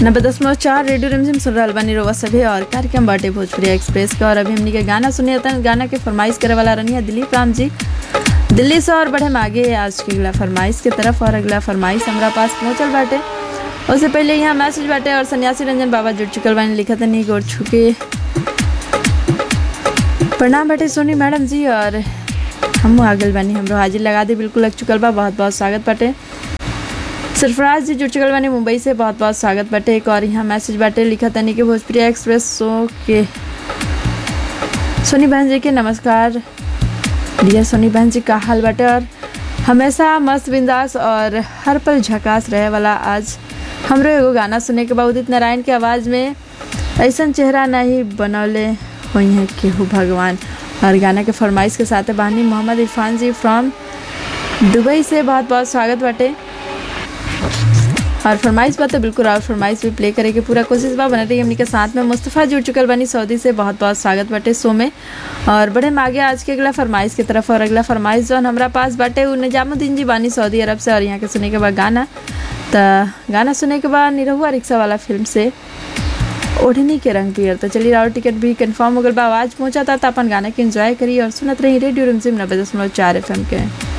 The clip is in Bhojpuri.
नब्बे दशमलव चार रेडियो रिमझिम सुन रहल बानी रउआ सभे और कार्यक्रम बाटे भोजपुरी एक्सप्रेस के और अभी हमनी के गाना सुने तन गाना के फरमाइश करे वाला रही है दिलीप राम जी दिल्ली से और बढ़े आगे आज की अगला फरमाइश के तरफ और अगला फरमाइश हमारा पास पहुंचल बाटे उससे पहले यहाँ मैसेज बाटे और सन्यासी रंजन बाबा जुड़ चुकल बानी लिखा तनी गोर छुके प्रणाम बाटे सोनी मैडम जी और हम आगल बानी हमरो हाजिर लगा दी बिल्कुल लग चुकल बा बहुत बहुत स्वागत बाटे सरफराज जी जुड़ चुकल बानी मुंबई से बहुत बहुत स्वागत बाटे एक और यहाँ मैसेज बाटे लिखा तनी कि भोजपुरी एक्सप्रेस शो के सोनी बहन जी के नमस्कार डियर सोनी बहन जी का हाल बाटे और हमेशा मस्त बिंदास और हर पल झकास रहे वाला आज हमरो एगो गाना सुने के बाद उदित नारायण के आवाज़ में ऐसा चेहरा नहीं बनौले हुई हैं केहू भगवान और गाना के फरमाइश के साथ बानी मोहम्मद इरफान जी फ्रॉम दुबई से बहुत बहुत स्वागत बाटे और फरमाइश बात तो बिल्कुल और फरमाइश भी प्ले करे के पूरा कोशिश बा बना रही हमनी के साथ में मुस्तफ़ा जुड़ चुकल बानी सऊदी से बहुत बहुत स्वागत बाटे शो में और बड़े हम आगे आज के अगला फरमाइश की तरफ और अगला फरमाइश जो हमारा पास बाटे उ निजामुद्दीन जी बानी सऊदी अरब से और यहाँ के सुने के बाद गाना तो गाना सुने के बाद निरहुआ रिक्शा वाला फिल्म से ओढ़नी के रंग पियर तो चलिए और टिकट भी कंफर्म हो गल बा आवाज़ पहुंचा था तो अपन गाना के एंजॉय करी और सुनत रही रेडियो रिमझिम नब्बे दशमलव चार एफ के